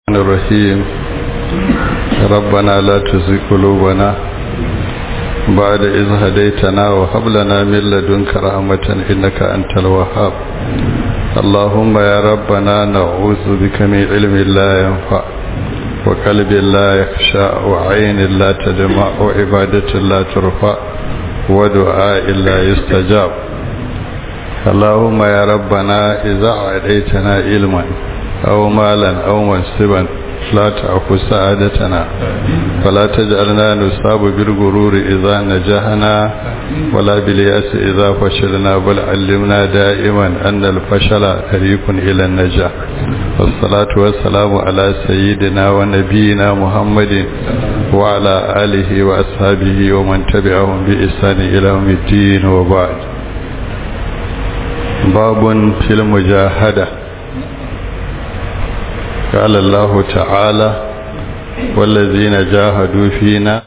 الرحيم ربنا لا تزغ قلوبنا بعد إذ هديتنا وهب لنا من لدنك رحمة إنك أنت الوهاب اللهم يا ربنا نعوذ بك من علم لا ينفع وقلب لا يخشى وعين لا تدمع وعبادة لا ترفع ودعاء لا يستجاب اللهم يا ربنا إذا عديتنا علما أو مالا أو منصبا لا تأخذ سعادتنا فلا تجعلنا نصاب بالغرور إذا نجحنا ولا بالياس إذا فشلنا بل علمنا دائما أن الفشل طريق إلى النجاح والصلاة والسلام على سيدنا ونبينا محمد وعلى آله وأصحابه ومن تبعهم بإحسان إلى يوم الدين وبعد باب في المجاهده قال الله تعالى والذين جاهدوا فينا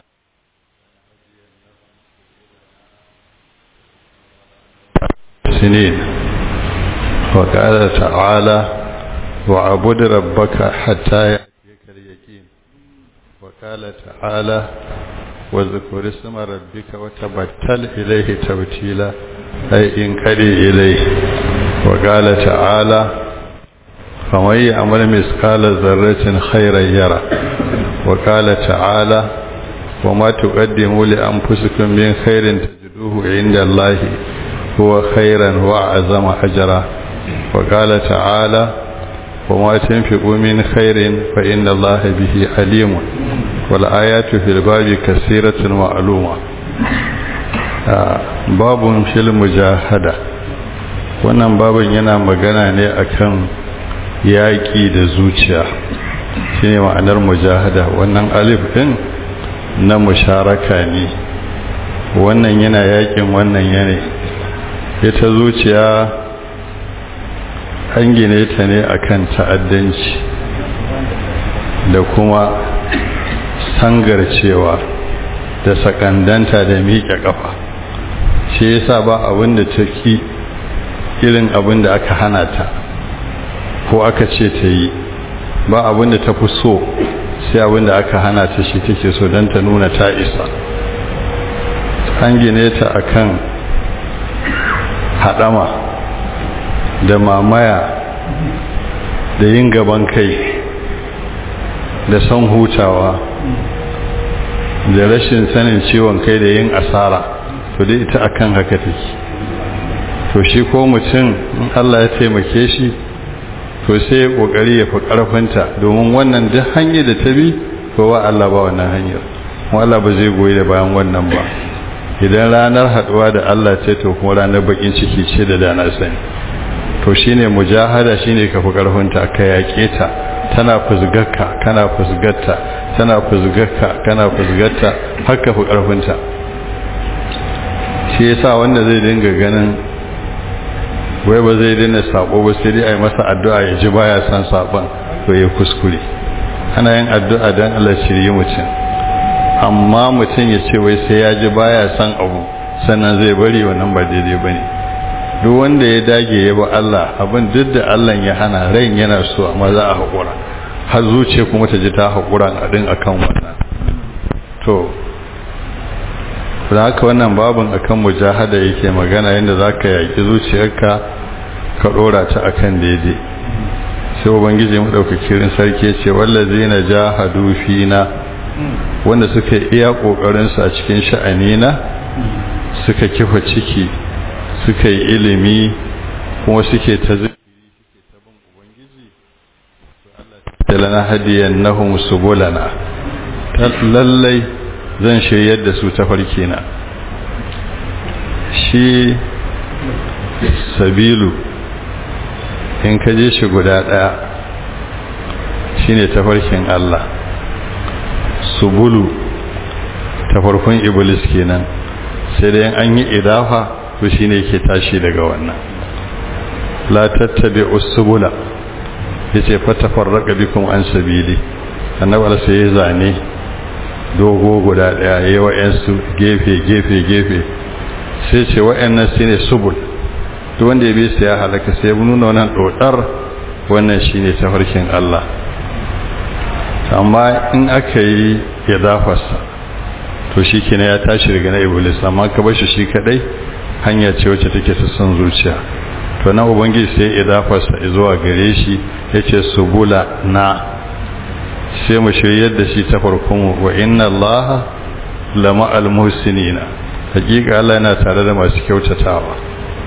سنين وقال تعالى وعبد ربك حتى يأتيك اليقين وقال تعالى واذكر اسم ربك وتبتل إليه تبتيلا أي انقلي إليه وقال تعالى فمن يعمل مثقال ذرة خيرا يرى وقال تعالى وما تقدموا لأنفسكم من خير تجدوه عند الله هو خيرا وأعظم أجرا وقال تعالى وما تنفقوا من خير فإن الله به عليم والآيات في الباب كثيرة معلومة باب في المجاهدة wannan babin yana magana ne akan yaƙi da zuciya shi ne ma'anar mujahada wannan alif ɗin na musharaka ne wannan yana yaƙin wannan yane ita zuciya an gine ta ne akan ta'addanci da kuma sangarcewa da sakandanta da miƙe ƙafa shi yasa ba abin da ta ki irin abin da aka hana ta ko aka ce ta yi ba abin da ta fi so sai abin da aka hana ta shi take so don ta nuna ta isa an gine ta akan haɗama da mamaya da yin gaban kai da son hutawa da rashin sanin ciwon kai da yin asara to dai ita akan haka take to shi ko mutum in Allah ya taimake shi to sai ya kokari ya fi karfinta domin wannan duk hanyar da ta bi ko wa Allah ba wannan hanyar kuma Allah ba zai goyi da bayan wannan ba idan ranar haduwa da Allah ce to kuma ranar bakin ciki ce da dana sani to shine mujahada shine ka fi karfinta ka yake ta tana fuzgarka kana fuzgarta tana fuzgarka kana fuzgarta har ka fi karfinta shi yasa wanda zai dinga ganin wai ba zai daina sabo ba sai dai a yi masa addu'a ya ji baya san sabon to ya kuskure ana yin addu'a don Allah shirye mutum amma mutum ya ce wai sai ya ji baya san abu sannan zai bari wannan ba daidai ba ne duk wanda ya dage ya ba Allah abin duk da Allah ya hana ran yana so amma za a haƙura har zuciya kuma ta ji ta haƙura a ɗin akan wannan to da haka wannan babin akan mujahada yake magana yadda za ka yaƙi zuciyarka ka ɗora ta akan daidai sai ubangiji maɗaukakirin sarki ce wallazi na jahadu fina wanda suka iya ƙoƙarinsu a cikin sha'anina suka kifa ciki suka yi ilimi kuma suke ta zikiri suke ta bin ubangiji to Allah ta lana hadiyan nahum subulana lallai zan shiryar da su ta farki na shi sabilu in ka je shi guda ɗaya shine tafarkin Allah subulu tafarkun iblis kenan sai dai an yi idafa to shine ke tashi daga wannan la tattabi usbula yace fatafarraqa bikum an sabili annabi sai ya zane dogo guda daya yayi wa'ansu gefe gefe gefe sai ce wa'annan shine subul duk wanda ya bi sai ya halaka sai ya nuna wannan dodar wannan shine tafarkin Allah amma in aka yi ya dafarsa to shi kina ya tashi daga na iblis amma ka bar shi shi kadai hanya ce wacce take ta son zuciya to na ubangiji sai ya dafarsa zuwa gare shi yace subula na sai mu shiryar da shi ta farkon wa inna allaha lama almuhsinina hakika Allah yana tare da masu kyautatawa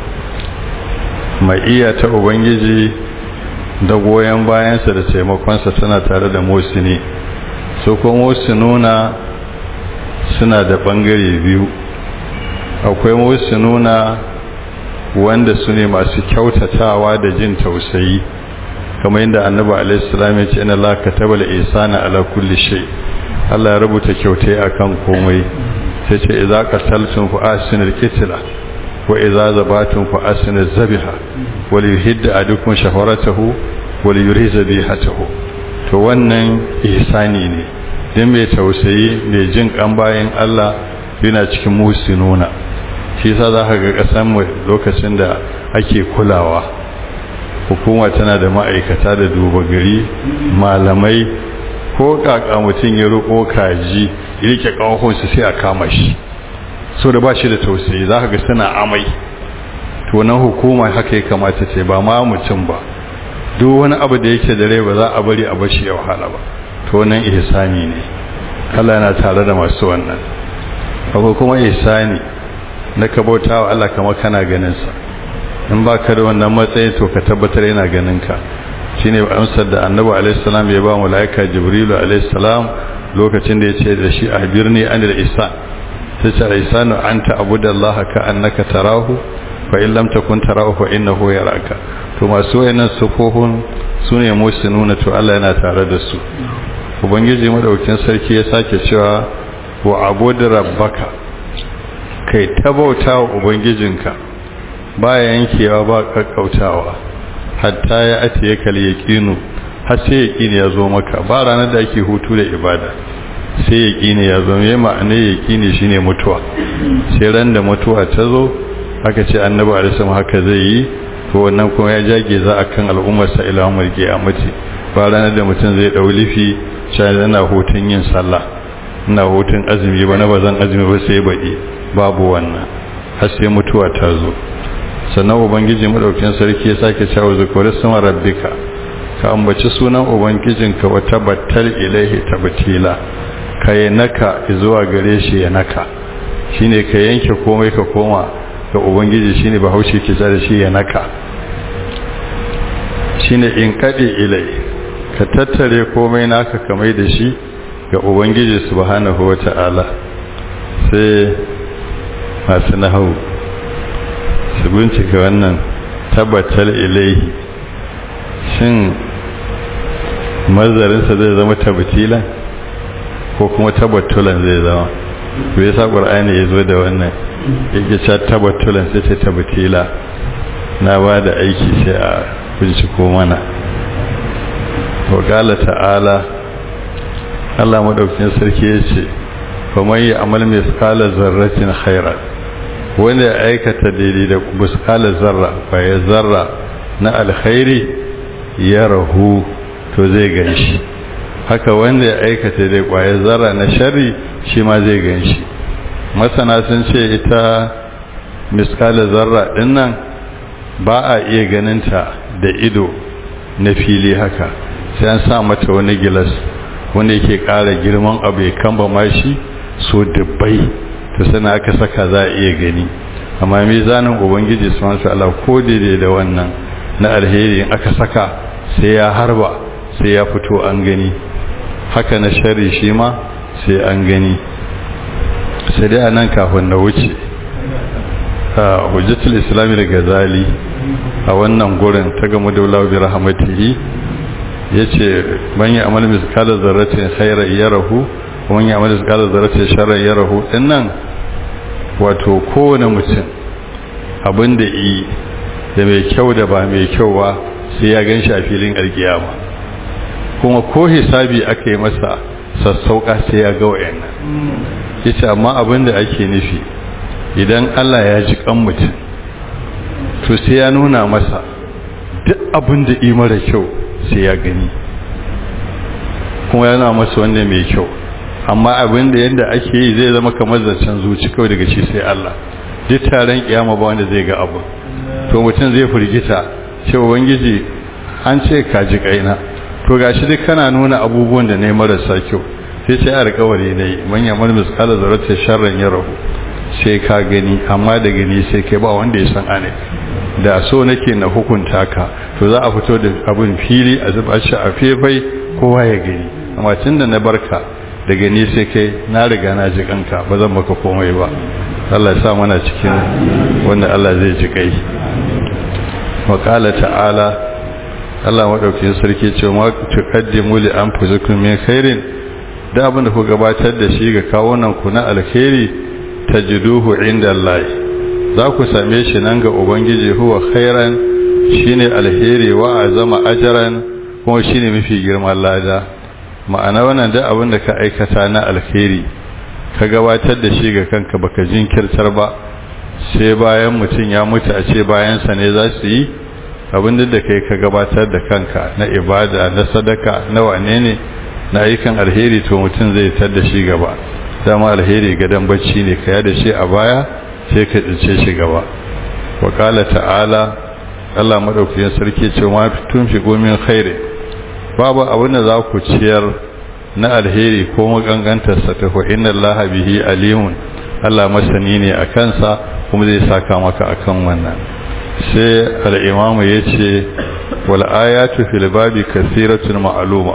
mai iya ta ubangiji da goyon bayansa da taimakonsa tana tare da muhsini su kuma muhsinuna suna da bangare biyu akwai muhsinuna wanda su ne masu kyautatawa da jin tausayi kamar yadda annabi alaihi salam ya ce inna la katabal ihsana ala kulli shay Allah ya rubuta kyautai akan komai sai ce idza qataltum fa ahsinul qitla wa idza zabatum fa ahsinuz zabiha wa yuhidda adukum shafaratahu wa yuriza bihatahu to wannan ihsani ne dan mai tausayi mai jin kan bayan Allah yana cikin musinuna shi yasa za ka ga kasan mu lokacin da ake kulawa hukuma tana da ma'aikata da duba gari malamai ko kaka mutum ya roƙo kaji ya rike ƙahonsu sai a kama shi so da ba shi da tausayi za ka ga suna amai to nan hukuma haka ya kamata ce ba ma mutum ba duk wani abu da yake da rai ba za a bari a bashi ya wahala ba to nan ihsani ne Allah yana tare da masu wannan akwai kuma ihsani na ka bauta wa Allah kamar kana ganin sa in ba ka da wannan matsayi to ka tabbatar yana ganin ka shine amsar da annabi alaihi salam ya ba malaika jibrilu alaihi salam lokacin da ya ce da shi a birni anil ihsan sai ce ihsanu anta abudallaha ka annaka tarahu fa in lam takun tarahu fa innahu yaraka to masu wayannan sufofin sune musinuna to Allah yana tare da su ubangiji madaukin sarki ya sake cewa wa abud rabbaka kai tabauta wa ubangijinka ba yankewa ba kakkautawa hatta ya atiye kal yaqinu har sai yaqini ya zo maka ba ranar da ake hutu da ibada sai yaqini ya zo me ma'ana yaqini shine mutuwa sai ran da mutuwa ta zo aka ce annabi alaihi haka zai yi to wannan kuma ya jage za akan al'ummar sa ila umar qiyamati ba ranar da mutum zai dau lifi sai yana hutun yin sallah ina hutun azumi ba na bazan azumi ba sai baɗi babu wannan har sai mutuwa ta zo sannan ubangiji madaukin sarki ya sake cewa zikuri sama rabbika ka ambaci sunan ubangijinka wa tabattal ilaihi tabtila ka yi naka zuwa gare shi ya naka shine ka yanke komai ka koma ga ubangiji shine bahaushe ke da shi ya naka shine in kadi ilai ka tattare komai naka ka mai da shi ga ubangiji subhanahu wata'ala sai masu nahawu su bincika wannan tabbatar ilaihi shin mazarinsa zai zama tabbatilan ko kuma tabbatulan zai zama to yasa qur'ani ya zo da wannan yake cewa tabbatulan sai ce tabbatila na ba da aiki sai a binciko mana wa qala ta'ala Allah madaukakin sarki yace fa mai amal misqala zarratin khairan wanda ya aikata daidai da buskalar zarra ya zarra na alkhairi ya rahu to zai ganshi haka wanda ya aikata da kwaya zarra na shari shi ma zai ganshi masana sun ce ita miskalar zarra dinnan ba a iya ganinta da ido na fili haka sai an sa mata wani gilas wanda yake ƙara girman abu ya kamba mashi so dubbai to sana aka saka za a iya gani amma mizanin ubangiji subhanahu wataala ko daidai da wannan na alheri in aka saka sai ya harba sai ya fito an gani haka na shari shi ma sai an gani sai dai anan kafin na wuce a hujjatul islami da gazali a wannan gurin ta gamu da wulawa bi rahmatihi yace man ya amal miskala zarratin khairan yarahu wa man ya amal miskala zarratin sharran yarahu dinnan wato kowane mutum abin da yi da mai kyau da ba mai kyau ba sai ya gan shi a filin alkiyama kuma ko hisabi aka yi masa sassauka sai ya ga wayannan yace amma abin da ake nufi idan Allah ya ji kan mutum to sai ya nuna masa duk abin da yi mara kyau sai ya gani kuma yana masa wanda mai kyau amma abin da yadda ake yi zai zama kamar zancen zuci kawai daga shi sai Allah duk taron kiyama ba wanda zai ga abu to mutum zai firgita cewa ubangiji an ce ka ji kaina to gashi duk kana nuna abubuwan da ne marasa kyau sai ce alƙawari ne man yamar misqala zarata sharran yarahu sai ka gani amma da gani sai kai ba wanda ya san ane da so nake na hukunta ka to za a fito da abin fili a zuba shi a fefai kowa ya gani amma tunda na barka da gani sai kai na riga na ji kanka ba zan maka komai ba Allah ya sa mana cikin wanda Allah zai ji kai wa qala ta'ala Allah madaukakin sarki ce ma tuqaddimu li anfusikum min khairin da abin da ku gabatar da shi ga kawunan ku na alkhairi tajiduhu inda Allah za ku same shi nan ga ubangiji huwa khairan shine alheri wa azama ajran kuma shine mafi girman lada ma'ana wannan da abin da ka aikata na alheri ka gabatar da shi ga kanka baka jinkirtar ba sai bayan mutum ya mutu a ce bayansa ne za su yi abin da kai ka gabatar da kanka na ibada na sadaka na wane ne na ayyukan alheri to mutum zai tar da shi gaba dama alheri gadon bacci ne ka da shi a baya sai ka tsince shi gaba wa ta'ala Allah madaukakin sarki ce ma tun fi gomin khairi babu abin da za ku ciyar na alheri ko magangantarsa ta ko inna allaha bihi alimun Allah masani ne a kansa kuma zai saka maka akan wannan sai al-imamu yace wal ayatu fil babi kathiratun ma'luma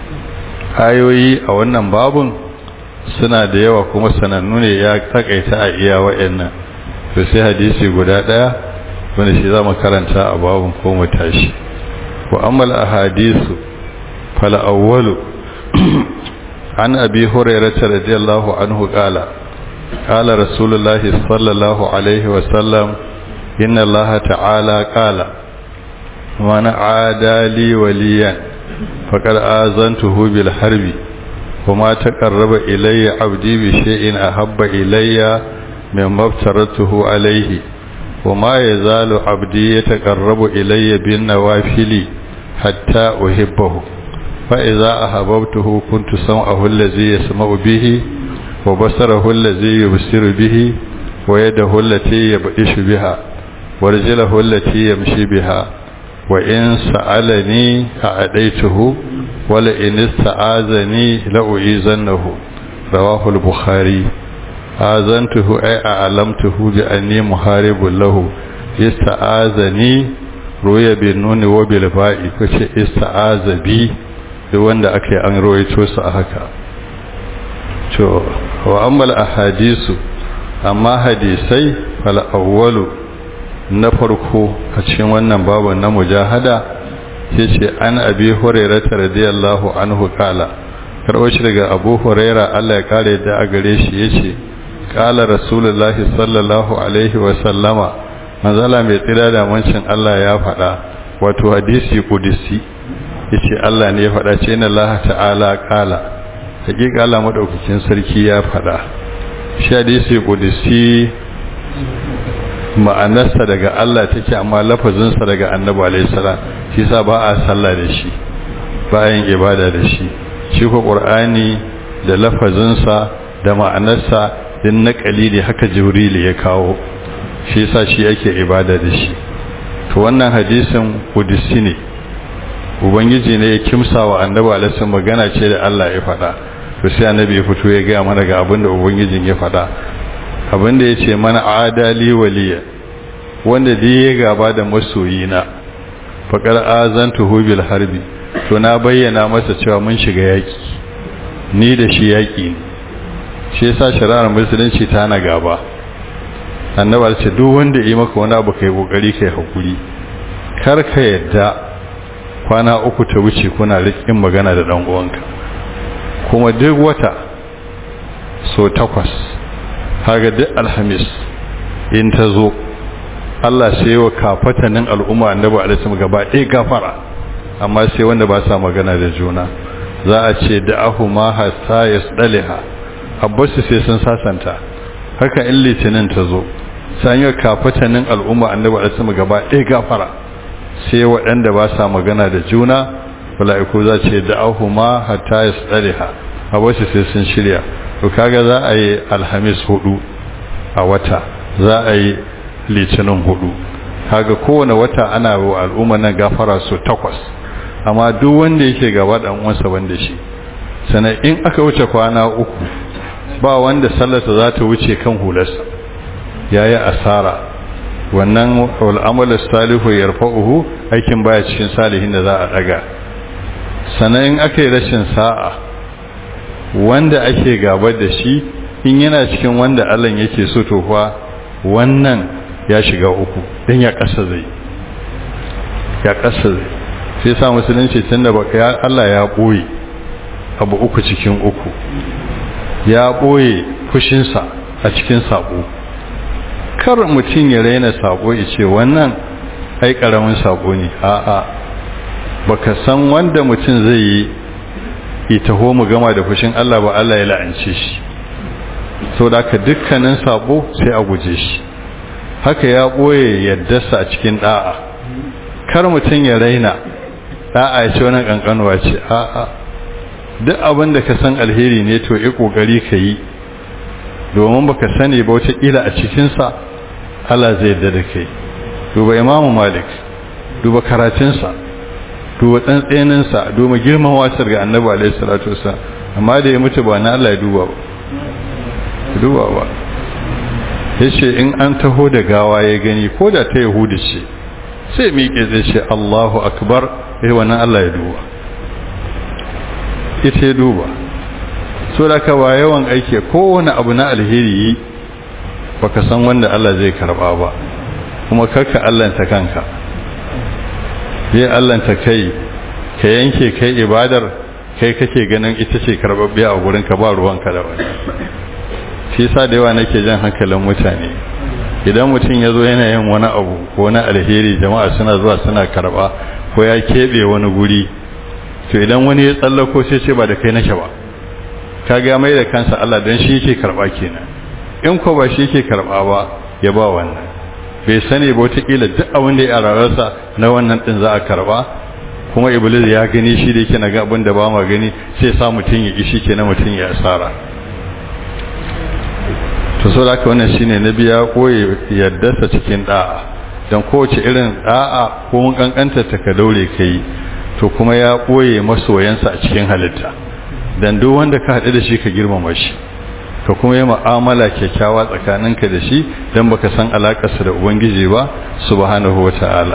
ayoyi a wannan babun suna da yawa kuma sanannu ne ya takaita a iya wa'annan to sai hadisi guda daya wanda shi zamu karanta a babun ko mu tashi wa amal ahadisu fal awwalu an abi hurairah radiyallahu anhu qala qala rasulullahi sallallahu alaihi wa sallam inna allaha ta'ala qala man aada li waliyan faqad azantuhu bil harbi وما تقرب إلي عبدي بشيء أحب إلي مما افترضته عليه وما يزال عبدي يتقرب إلي بالنوافل حتى أحبه فإذا أحببته كنت سمعه الذي يسمع به وبصره الذي يبصر به ويده التي يبئش بها ورجله التي يمشي بها وإن سألني أعديته ولئن استعاذني لأعيذنه رواه البخاري آذنته أي أعلمته بأني محارب له استعاذني روي بالنون وبالباء كش استعاذ بي wanda aka yi an rawaito su a haka to wa ammal ahadisu amma hadisai fal awwalu na farko a cikin wannan babu na mujahada sai ce an abi hurairata radiyallahu anhu kala karɓo shi daga abu huraira Allah ya kare da a gare shi yace kala rasulullahi sallallahu alaihi wa sallama manzala mai tsira da mancin Allah ya faɗa wato hadisi kudisi yace Allah ne ya faɗa ce inna Allah ta'ala kala hakika Allah madaukakin sarki ya faɗa shi hadisi kudisi ma'anarsa daga Allah take amma lafazinsa daga annabi alaihi salam shi sa ba a sallah da shi bayan ibada da shi shi ko qur'ani da lafazinsa da ma'anarsa din naqali ne haka jibril ya kawo shi sa shi yake ibada da shi to wannan hadisin qudsi ne ubangiji ne ya kimsa wa annabi alaihi magana ce da Allah ya faɗa to sai annabi ya fito ya ga mana ga abinda ubangijin ya faɗa abinda ya ce mana adali waliya wanda da ya gaba da masoyina faƙar azantuhu bil harbi to na bayyana masa cewa mun shiga yaƙi ni da shi yaƙi ne shi yasa shari'ar musulunci ta na gaba annabi ce duk wanda yi maka wani abu kai kokari kai hakuri kar ka yadda kwana uku ta wuce kuna rikin magana da dan uwanka kuma duk wata so takwas haga duk alhamis in ta zo Allah sai wa kafatanin al'umma annabi alaihi gaba ɗaya gafara amma sai wanda ba sa magana da juna za a ce da'ahu ma hasa yasdaliha abbasu sai sun sasanta haka in litinin ta zo sai yi kafatanin al'umma annabi alaihi gaba ɗaya gafara sai waɗanda ba sa magana da juna mala'iku za ce da'ahuma hatta yasdariha a wasu sai sun shirya to kaga za a yi alhamis hudu a wata za a yi litinin hudu kaga kowane wata ana wa al'umma nan gafara su takwas amma duk wanda yake gaba dan uwansa wanda shi sannan in aka wuce kwana uku ba wanda sallarsa za ta wuce kan hularsa yayi asara wannan al'amalu salihu yarfa'uhu aikin baya cikin salihin da za a daga sannan in aka yi rashin sa'a wanda ake gaba da shi in yana cikin wanda Allah yake so to fa wannan ya shiga uku dan ya kasa zai ya kasa zai sai sa musulunci tunda baka ya Allah ya boye abu uku cikin uku ya boye fushinsa a cikin sabo kar mutum ya raina sabo ya ce wannan ai karamin sabo ne a'a baka san wanda mutum zai yi itaho mu gama da fushin Allah ba Allah ya la'ance shi saboda haka dukkanin sabo sai a guje shi haka ya boye yaddarsa a cikin da'a kar mutum ya raina da'a ya ce wannan kankanuwa ce a'a duk abin da ka san alheri ne to yi kokari ka yi domin baka sani ba wata ila a cikinsa Allah zai yarda da kai duba imamu malik duba karatunsa duba tsantseninsa duba girman wasar ga annabi alaihi salatu wasallam amma da ya mutu ba na Allah ya duba ba duba ba yace in an taho da gawa ya gani ko da ta yahudi ce sai miƙe zai ce Allahu akbar eh wannan Allah ya duba ita ya duba so da ka ba yawan aiki kowane abu na alheri baka san wanda Allah zai karba ba kuma karka allanta kanka yi allanta kai ka yanke kai ibadar kai kake ganin ita ce karbabbiya a gurin ka ba ruwanka da wani shi sa da yawa nake jan hankalin mutane idan mutum ya zo yana yin wani abu ko na alheri jama'a suna zuwa suna karba ko ya keɓe wani guri to idan wani ya tsallako sai ce ba da kai nake ba ka ga mai da kansa Allah don shi yake karba kenan in ko ba shi yake karba ba ya ba wannan bai sani ba wataƙila duk abin da ya rararsa na wannan ɗin za a karba kuma iblis ya gani shi da yake na ga abin da ba ma gani sai sa mutum ya ishi kenan mutum ya asara to so da wannan shine na biya koyi yaddarsa cikin da'a dan kowace irin da'a ko mun kankanta ta ka daure kai to kuma ya koye masoyansa a cikin halitta dan duk wanda ka haɗu da shi ka girmama shi ka kuma yi mu'amala kyakkyawa tsakaninka da shi don baka san alakarsa da ubangiji ba subhanahu wata'ala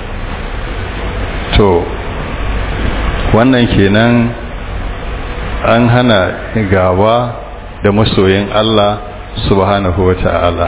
to wannan kenan an hana gaba da masoyin Allah subhanahu wata'ala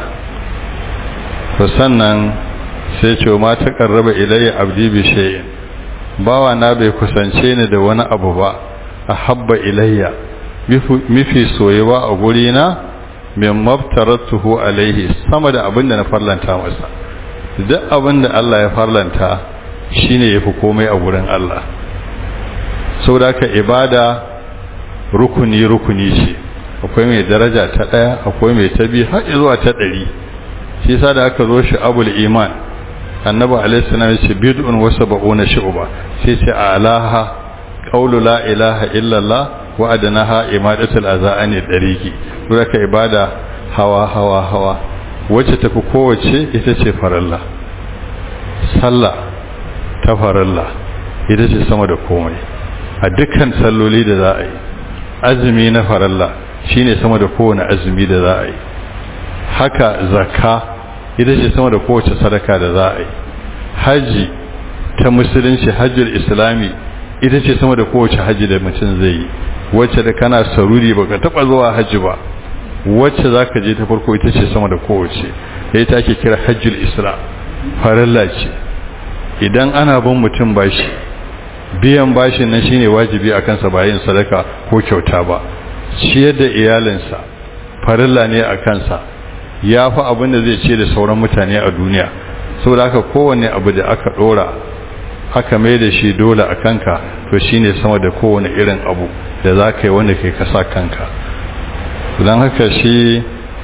to sannan sai ce ma ta karraba ilayya abdi bi shay'in bawa na bai kusance ni da wani abu ba ahabba ilayya mifi soyewa a gurina min mabtaratuhu alaihi sama da abinda na farlanta masa duk abinda Allah ya farlanta shine yafi komai a gurin Allah saboda ka ibada rukuni rukuni ce akwai mai daraja ta daya akwai mai ta biyu har zuwa ta ɗari shi yasa da aka zo shi abul iman annabi alaihi salam ya ce bid'un wa sab'una shu'ba sai ce alaha qawlu la ilaha illallah wa adnaha imadatul azani dariki duraka ibada hawa hawa hawa wacce tafi kowace ita ce faralla sallah ta faralla ita ce sama da komai a dukkan salloli da za a yi azumi na faralla shine sama da kowane azumi da za a yi haka zakka ita ce sama da kowace sadaka da za a yi haji ta musulunci hajjul islami ita ce sama da kowace haji da mutum zai yi wacce da kana saruri baka taba zuwa haji ba wacce zaka je ta farko ita ce sama da kowace da ita ake kira hajjul islam farilla ce idan ana bin mutum bashi biyan bashin nan shine wajibi a kansa ba yin sadaka ko kyauta ba ciyar da iyalinsa farilla ne a kansa ya fi abin da zai ce da sauran mutane a duniya saboda haka kowane abu da aka dora aka mai da shi dole a kanka to shine sama da kowane irin abu da za ka yi wanda kai kasa kanka don haka shi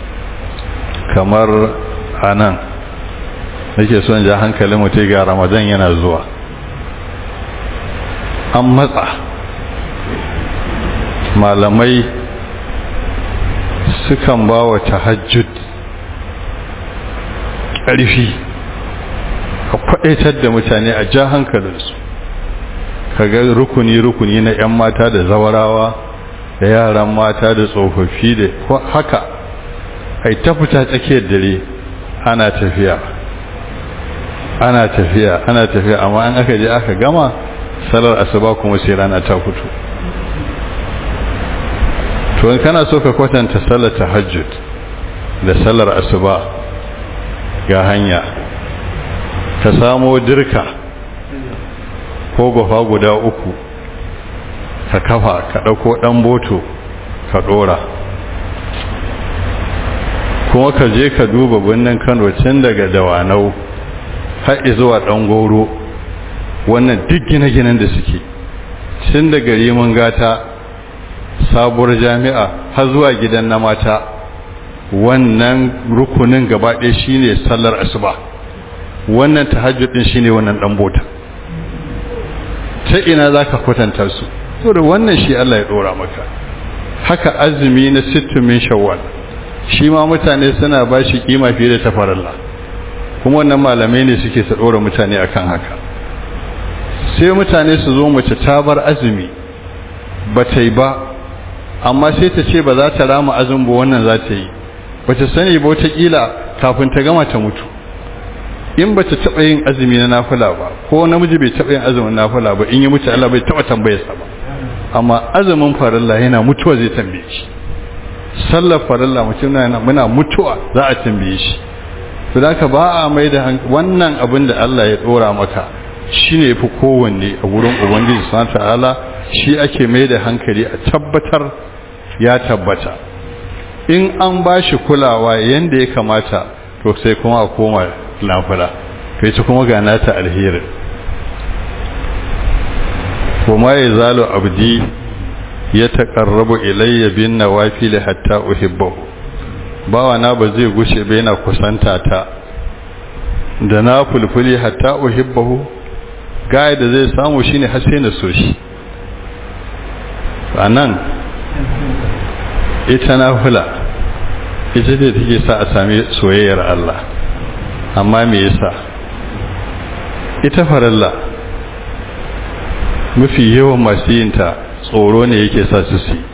kamar anan nake son ja hankalin mutu ga ramadan yana zuwa an matsa malamai sukan ba wa tahajjud ƙarfi a kwaɗaitar da mutane a ja hankalinsu kaga rukuni-rukuni na 'yan mata da zawarawa da yaran mata da tsofaffi da haka ai ta fita tsakiyar dare ana tafiya ana tafiya ana tafiya amma an aka je aka gama salar asuba kuma sai rana ta fito to in kana so ka kwatanta salar tahajjud da salar asuba ga hanya ka samo dirka ko gofa guda uku ka kafa ka ɗauko ɗan boto ka ɗora kuma ka je ka duba birnin kano tun daga dawanau har zuwa ɗan goro wannan duk gine-ginen da suke tun daga rimin gata sabuwar jami'a har zuwa gidan na mata wannan rukunin gaba ɗaya shine sallar asuba wannan tahajjudin shine wannan ɗan bota ta ina za ka kwatanta su to da wannan shi Allah ya ɗora maka haka azumi na sittumin shawwal shi ma mutane suna ba shi kima fiye da tafaralla kuma wannan malamai ne suke su ɗora mutane akan haka sai mutane su zo mace ta bar azumi ba ta yi ba amma sai ta ce ba za ta rama azumi ba wannan za ta yi ba ta sani ba wataƙila kafin ta gama ta mutu in ba ta taɓa yin azumi na nafula ba ko namiji bai taɓa yin azumin nafula ba in yi mutu Allah bai taɓa tambayarsa ba amma azumin farilla yana mutuwa zai tambaye shi sallar farilla mutum na muna mutuwa za a tambaye shi to da ka ba a mai da wannan abin da Allah ya dora maka shine yafi kowanne a wurin ubangiji subhanahu ta'ala shi ake mai da hankali a tabbatar ya tabbata in an ba shi kulawa yanda ya kamata to sai kuma a koma lafula to ita kuma ga nata alherin kuma ya zalo abdi ya taƙarrabu ilayya bin nawafili hatta uhibbahu bawa na ba zai gushe ba yana kusanta ta da na fulfuli hatta uhibbahu gaya da zai samu shine har sai na so shi anan ita nafila ita ce take sa a sami soyayyar Allah amma me yasa ita faralla mafi yawan masu yinta tsoro ne yake sa su si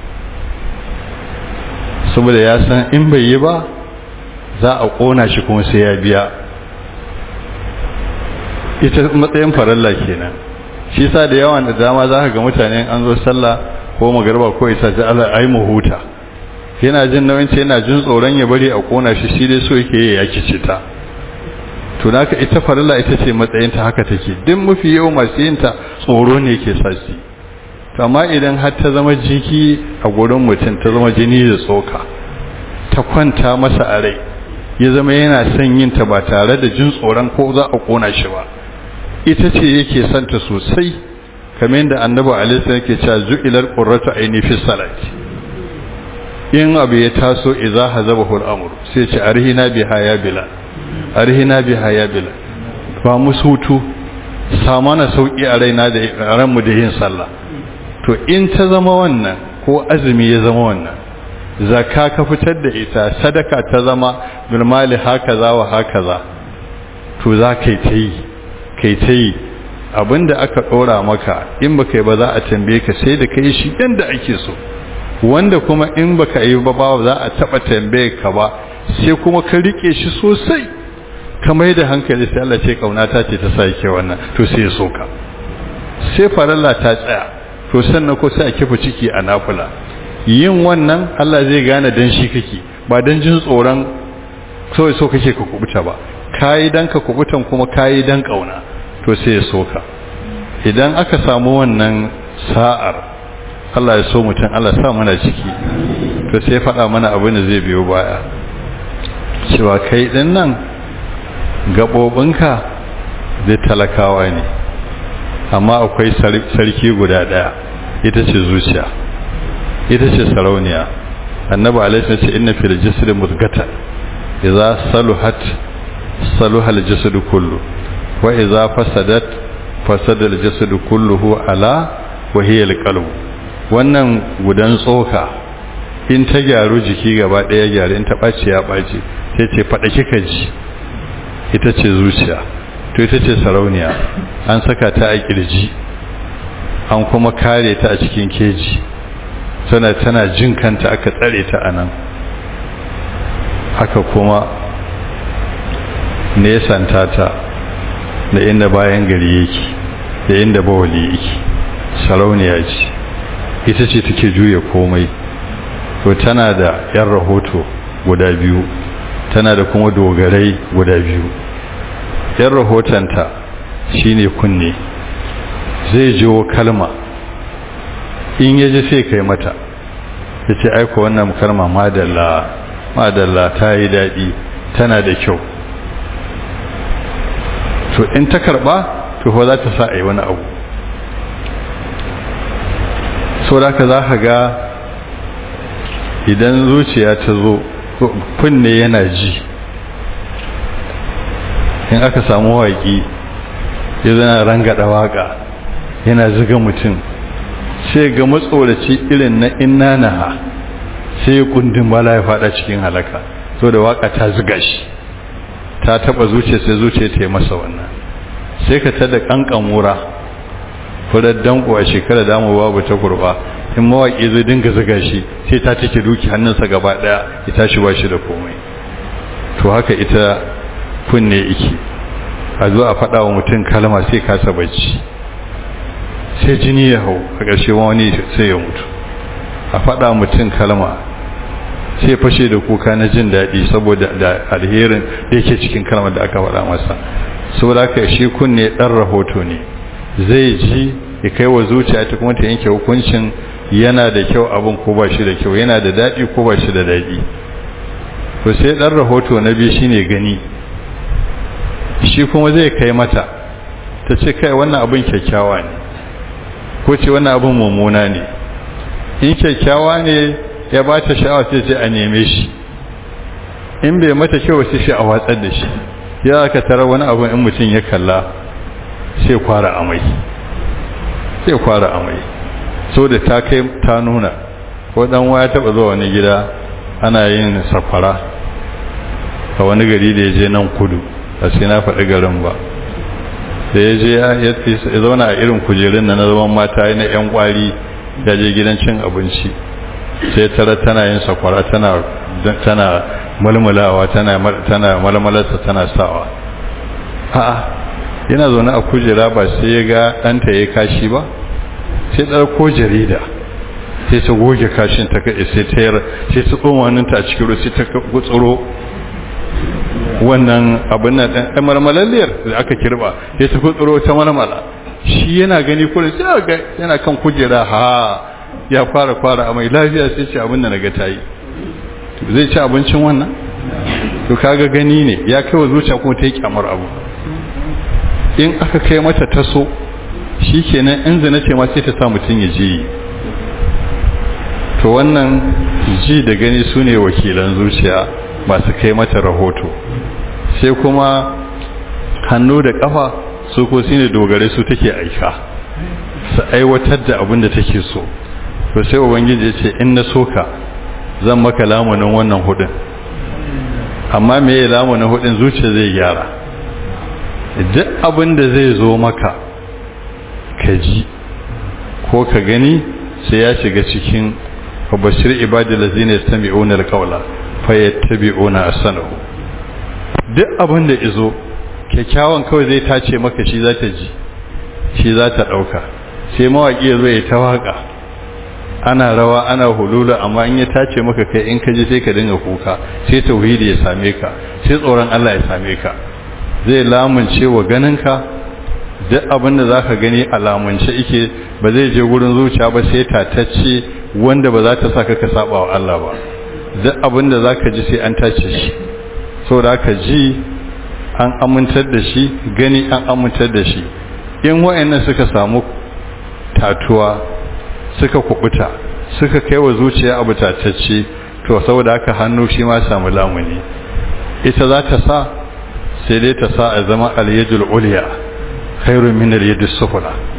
saboda ya san in bai yi ba za a kona shi kuma sai ya biya ita matsayin faralla kenan shi sa da yawan da dama za ka ga mutane an zo sallah ko magarba ko isa ta Allah ai mu huta yana jin nauyin ce yana jin tsoron ya bari a kona shi shi dai so yake yi ya kici ta to naka ita farilla ita ce matsayin ta haka take duk mafi yawan masu yin ta tsoro ne ke sa shi to amma idan har ta zama jiki a gurin mutum ta zama jini da tsoka ta kwanta masa a rai ya zama yana son yin ta ba tare da jin tsoron ko za a kona shi ba ita ce yake son ta sosai kamar yadda annabi alaihi yake cewa zu'ilal qurratu aini fi salati in abu ya taso idza hazabahu al-amr sai ce arhina biha ya bila arhina biha ya bila ba musutu samana sauki a raina da ranmu da yin sallah to in ta zama wannan ko azumi ya zama wannan zakka ka fitar da ita sadaka ta zama bil mali hakaza wa hakaza to za kai ta yi kai ta yi abinda aka dora maka in baka yi ba za a tambaye ka sai da kai shi yanda ake so wanda kuma in baka yi ba ba za a taba tambaye ka ba sai kuma ka rike shi sosai ka mai da hankali sai Allah ce kaunata ce ta sake wannan to sai ya soka sai faralla ta tsaya to sannan ko sai a kifa ciki a nafula yin wannan Allah zai gane dan shi kake ba dan jin tsoron kawai so kake ka kubuta ba kayi dan ka kubutan kuma kayi dan kauna to sai ya soka idan aka samu wannan sa'ar Allah ya so mutum Allah sa mana ciki to sai faɗa mana abin da zai biyo baya cewa kai din nan gaɓoɓinka zai talakawa ne amma akwai sarki guda ɗaya ita ce zuciya ita ce sarauniya annabi alaihi ce inna fil jasadi mudghata idza saluhat saluha al jasadu kullu wa idza fasadat fasada al jasadu kulluhu ala wahiyar qalb wannan gudan tsoka in ta gyaru jiki gaba ɗaya gyaru in ta ɓaci ya ɓaci sai ce faɗa kika ji ita ce zuciya to ita ce sarauniya an saka ta a ƙirji an kuma kare ta a cikin keji tana tana jin kanta aka tsare ta a nan haka kuma nesanta ta da inda bayan gari yake da inda bawali yake sarauniya ce ita ce take juya komai to tana da yan rahoto guda biyu tana da kuma dogarai guda biyu yan rahotonta shine kunne zai jiwo kalma in ya ji sai kai mata ya ce aiko wannan kalma madalla madalla ta yi daɗi tana da kyau to in ta karɓa to za ta sa a yi wani abu so da ka za ka ga idan zuciya ta zo kunne yana ji in aka samu waƙi ya zana rangada waƙa yana ziga mutum sai ga matsoraci irin na inna naha sai ya kundin bala ya fada cikin halaka so da waƙa ta ziga shi ta taba zuciya sai zuciya ta yi masa wannan sai ka tada kankan wura furar danko a shekara damu babu ta kurba in mawaƙi zai dinga ziga shi sai ta take duki hannunsa gaba ɗaya ya tashi ba shi da komai to haka ita kunne iki a zo a faɗa wa mutum kalma sai kasa bacci sai jini ya hau a ƙarshe wani sai ya mutu a faɗa mutum kalma sai fashe da kuka na jin daɗi saboda da alherin da yake cikin kalmar da aka faɗa masa saboda haka shi kunne ɗan rahoto ne zai ji ya kai wa zuciya ta kuma ta yanke hukuncin yana da kyau abin ko ba shi da kyau yana da daɗi ko ba shi da daɗi to sai ɗan rahoto na biyu shine gani shi kuma zai kai mata ta ce kai wannan abin kyakkyawa ne ko ce wannan abin mummuna ne in kyakkyawa ne ya ba ta sha'awa sai ce a neme shi in bai mata kyau sai shi a watsar da shi ya aka tara wani abu in mutum ya kalla sai kwara amai sai kwara amai so da ta kai ta nuna ko dan waya taba zuwa wani gida ana yin safara a wani gari da ya je nan kudu a sai na faɗi garin ba da ya je ya zauna a irin kujerun na zaman mata na 'yan kwari da je gidan cin abinci sai tara tana yin sakwara tana tana mulmulawa tana tana malmalarsa tana sawa a'a yana zaune a kujera ba sai ya ga ɗanta ya kashi ba sai ɗauko jarida sai ta goge kashin ta kai sai ta yar sai ta tsoma hannunta a cikin sai ta gutsuro wannan abin nan ɗan marmalalliyar da aka kirba sai ta gutsuro ta marmala shi yana gani kullum sai ga yana kan kujera ha ya fara fara a mai lafiya sai ce abin da na ga tayi zai ci abincin wannan to kaga gani ne ya kai wa zuciya kuma ta yi kyamar abu in aka kai mata taso shikenan in zina ce ma sai ta sa mutum ya je to wannan ji da gani su ne wakilan zuciya masu kai mata rahoto sai kuma hannu da kafa su ko su ne dogare su take aika su aiwatar da abin da take so to sai ubangiji ya ce in na soka zan maka lamunin wannan hudun amma me ya lamunin hudun zuciya zai gyara duk abin da zai zo maka ka ji ko ka gani sai ya shiga cikin bashir ibadi lazina yastami'una alqawla fayattabi'una ahsanahu duk abin da izo kyakkyawan kawai zai tace maka shi za ta ji shi za ta dauka sai mawaki ya zo ya ta waka ana rawa ana hulula amma in ya tace maka kai in ka ji sai ka dinga kuka sai tauhidi ya same ka sai tsoron Allah ya same ka zai lamunce wa ganinka duk abin da zaka gani a lamunce ike ba zai je gurin zuciya ba sai tatacce wanda ba za ta saka ka saba wa Allah ba duk abin da zaka ji sai an tace shi saboda ka ji an amintar da shi gani an amintar da shi in wayannan suka samu tatuwa suka kubuta suka kai wa zuciya abu tatacce to saboda haka hannu shi ma samu lamuni ita za ta sa sai dai ta sa a zama al-yadul ulya khairun min al-yadis sufla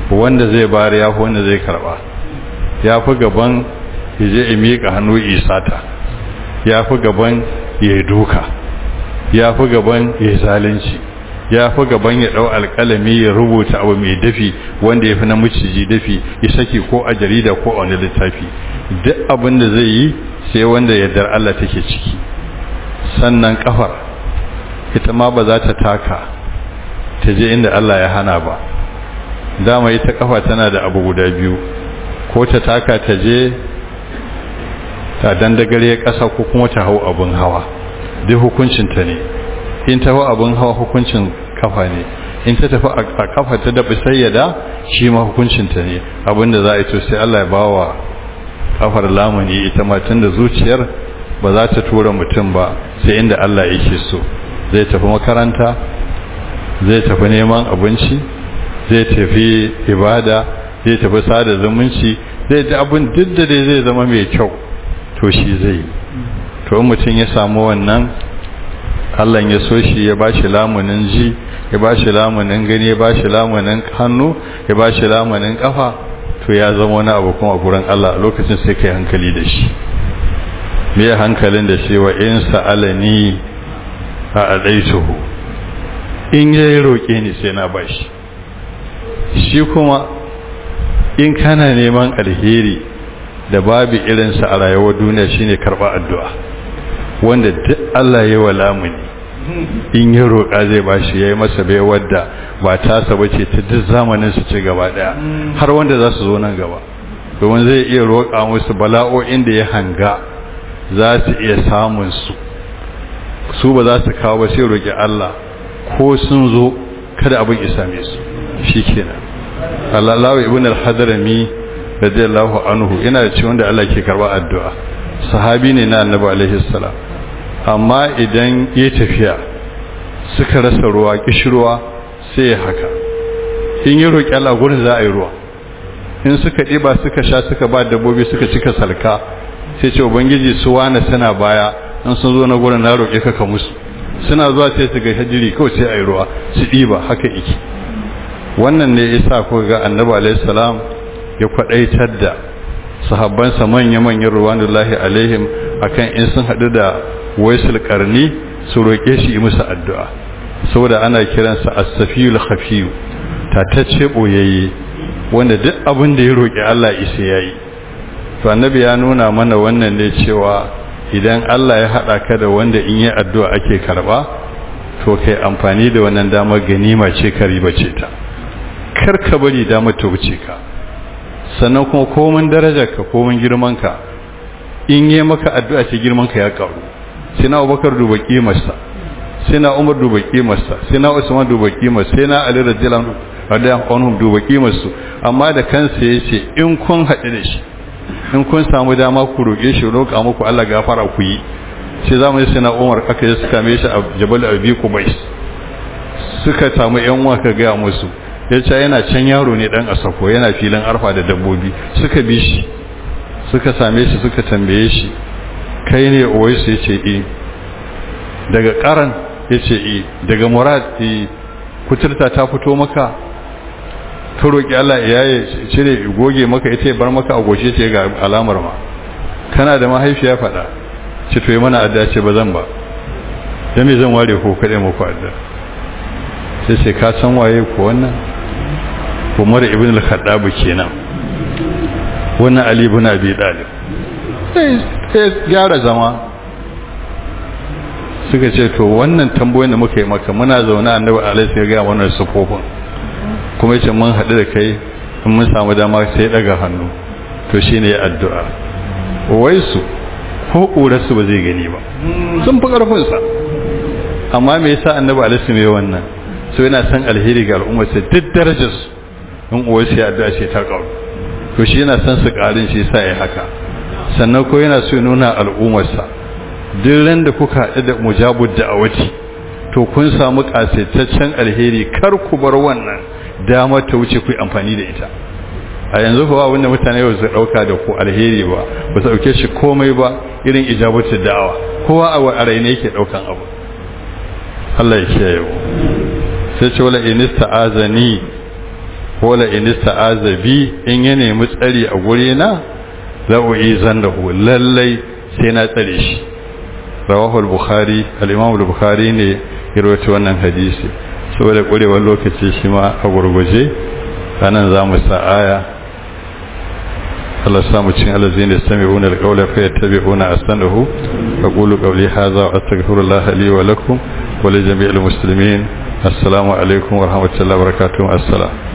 wanda zai bari ya fi wanda zai karba ya fi gaban ya je ya miƙa hannu isata ya fi gaban ya yi duka ya fi gaban ya yi zalunci ya fi gaban ya ɗau alƙalami ya rubuta abu mai dafi wanda ya fi na maciji dafi ya saki ko a jarida ko a wani littafi duk abin da zai yi sai wanda yardar Allah take ciki sannan kafar ita ma ba za ta taka ta je inda Allah ya hana ba dama ita kafa tana da abu guda biyu ko ta taka ta je ta dandagare ƙasa ko kuma ta hau abun hawa duk hukuncinta ne in ta hau abun hawa hukuncin kafa ne in ta tafi a kafa ta daɓi sayyada shi ma hukuncinta ne abinda za a yi to sai Allah ya bawa kafar lamuni ita ma tun da zuciyar ba za ta tura mutum ba sai inda Allah yake so zai tafi makaranta zai tafi neman abinci zai tafi ibada zai tafi sada zumunci zai da abin duk da dai zai zama mai kyau to shi zai to mutum ya samu wannan Allah ya so shi ya ba shi lamunin ji ya ba shi lamunin gani ya ba shi lamunin hannu ya ba shi lamunin kafa to ya zama wani abu kuma a gurin Allah a lokacin sai kai hankali da shi me hankalin da shi wa in sa'alani a adaituhu in yayi roke ni sai na bashi shi kuma in kana neman alheri da babu irinsa a rayuwar duniya shine karba addu'a wanda duk Allah ya wa lamuni in ya roƙa zai bashi yayi masa bai wadda ba tasa bace ta duk zamanin su ci gaba daya har wanda za su zo nan gaba domin zai iya roƙa musu bala'o'in da ya hanga za su iya samun su su ba za su kawo ba sai roƙi Allah ko sun zo kada abin ya same su shikenan Allah lawa ibn al-hadrami radiyallahu anhu yana da ciwon da Allah ke karba addu'a sahabi ne na annabi alaihi salam amma idan ya tafiya suka rasa ruwa kishirwa sai ya haka in yi roƙi Allah gurin za a yi ruwa in suka ɗiba suka sha suka ba dabbobi suka cika salka sai ce ubangiji su wane suna baya in sun zo na gurin na roƙe ka ka musu suna zuwa sai su ga hajiri kawai sai a yi ruwa su ɗiba haka iki wannan ne isa ko ga annabi alaihi salam ya kwaɗaitar da sahabbansa manya-manyan ruwanullahi alaihim akan in sun haɗu da waisul karni su roƙe shi yi musu addu'a saboda ana kiransa as-safiyul khafiyu tatacce boyayye wanda duk abin da ya roƙi Allah isa yayi to annabi ya nuna mana wannan ne cewa idan Allah ya hada ka da wanda in yi addu'a ake karba to kai amfani da wannan damar ganima ce ka ribace ta kar ka bari damar ta wuce ka sannan kuma komin darajar ka komin girman ka in yi maka addu'a ce girman ka ya karu sai na Abubakar duba kimarsa sai na Umar duba kimarsa sai na Usman duba kimarsa sai na Ali radiyallahu anhu duba kimarsu amma da kansa yace in kun haɗu da shi in kun samu dama ku roƙe shi roƙa muku Allah gafara ku yi sai zamu yi sai Umar aka yi suka mai shi a Jabal Abi Qubais suka samu yan uwa ka ga musu yace yana can yaro ne dan asako yana filin arfa da dabbobi suka bi shi suka same shi suka tambaye shi kai ne Uwais yace eh daga karan yace eh daga Murad eh kuturta ta fito maka ka roƙi Allah ya yi cire goge maka ita ya bar maka a goshe ce ga alamar ma kana da mahaifiya faɗa ce to yi mana adda ce ba zan ba ya me zan ware ko kaɗai muku adda sai sai ka san waye ko wannan umar ibn al-khattab kenan wannan ali ibn abi talib sai gyara zama suka ce to wannan tambayoyin da muka yi maka muna zaune annabi alaihi ya ga wannan sufofin kuma yace mun haɗu da kai in mun samu dama sai daga hannu to shine ya addu'a wai su ko ƙurarsu ba zai gani ba sun fi ƙarfinsa amma me yasa annabi alaihi mai wannan so yana san alheri ga al'ummar sa duk darajar su in uwar sai addu'a ce ta ƙaru to shi yana san su ƙarin shi yasa ya haka sannan ko yana so ya nuna al'ummar sa duk ran da kuka haɗu da mujabud da'awati to kun samu ƙasaitaccen alheri kar ku bar wannan damar ta wuce ku amfani da ita a yanzu kuwa wanda mutane ba su dauka da ku alheri ba ba su dauke shi komai ba irin ijabatu da'awa kowa a raine yake daukan abu Allah ya kiyaye mu sai ce wala in ista'azani wala in azabi in ya nemi tsari a guri na za u yi zandahu lallai sai na tsare shi rawahu al-bukhari al-imam al-bukhari ne ya rawaito wannan hadisi saboda kurewar lokaci shi ma a gurguje anan za mu sa aya Allah samu cin alazin da sami'una al-qawla fa yattabi'una asanahu aqulu qawli hadha wa astaghfirullah li wa lakum wa li jami'il muslimin assalamu alaikum wa rahmatullahi wa barakatuh assalam